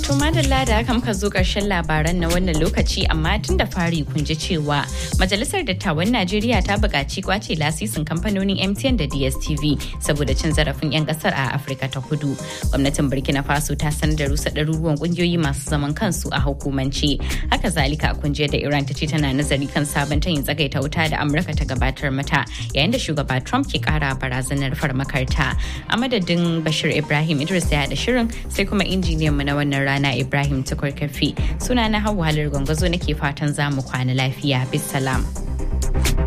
To madalla da haka muka zo ƙarshen labaran na wannan lokaci amma tun da fari kun ji cewa Majalisar Dattawan Najeriya ta buƙaci kwace lasisin kamfanonin MTN da DSTV saboda cin zarafin 'yan ƙasar a Afirka ta Kudu. Gwamnatin Burkina Faso ta sanar da rusa ɗaruruwan ƙungiyoyi masu zaman kansu a hukumance. Haka zalika a kunje da Iran ta ce tana nazari kan sabon tayin tsagaita wuta da Amurka ta gabatar mata yayin da shugaba Trump ke ƙara barazanar farmakarta. A madadin Bashir Ibrahim Idris ya da shirin sai kuma injiniyan mu na wannan rana Ibrahim Tukur Kafi. Suna na Hauwa Halar Gwangwazo nake fatan za mu kwana lafiya. Bisalam.